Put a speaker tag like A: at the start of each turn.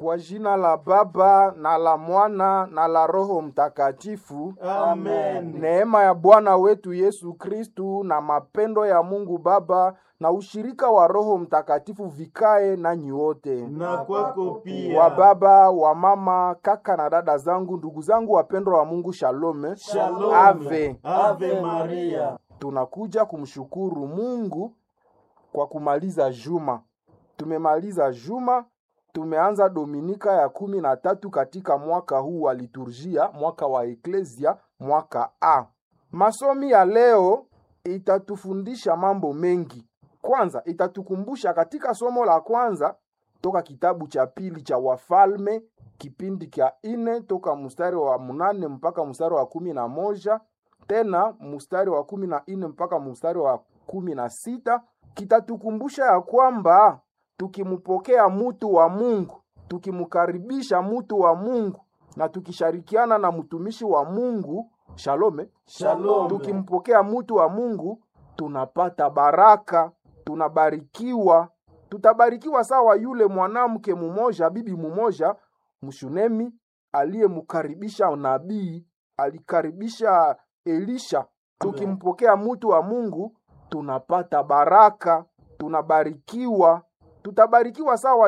A: Kwa jina la Baba na la Mwana na la Roho Mtakatifu.
B: Amen.
A: Neema ya Bwana wetu Yesu Kristu na mapendo ya Mungu Baba na ushirika wa Roho Mtakatifu vikae nanyi wote.
B: Na kwako pia.
A: Wa baba, wa mama, kaka na dada zangu, ndugu zangu wapendwa wa Mungu, shalome.
B: Shalom.
A: Ave.
B: Ave Maria.
A: Tunakuja kumshukuru Mungu kwa kumaliza juma. Tumemaliza juma, tumeanza dominika ya kumi na tatu katika mwaka huu wa liturgia, mwaka wa eklesia, mwaka A. Masomi ya leo itatufundisha mambo mengi. Kwanza itatukumbusha katika somo la kwanza toka kitabu cha pili cha Wafalme kipindi cha ine toka mstari wa munane mpaka mstari wa kumi na moja tena mstari wa kumi na nne mpaka mstari wa kumi na sita kitatukumbusha ya kwamba tukimpokea mutu wa Mungu, tukimkaribisha mutu wa Mungu na tukishirikiana na mtumishi wa Mungu shalome,
B: Shalom.
A: tukimpokea mutu wa Mungu tunapata baraka, tunabarikiwa, tutabarikiwa sawa yule mwanamke mumoja, bibi mumoja mshunemi aliyemkaribisha nabii, alikaribisha Elisha. Tukimpokea mutu wa Mungu tunapata baraka, tunabarikiwa, tutabarikiwa sawa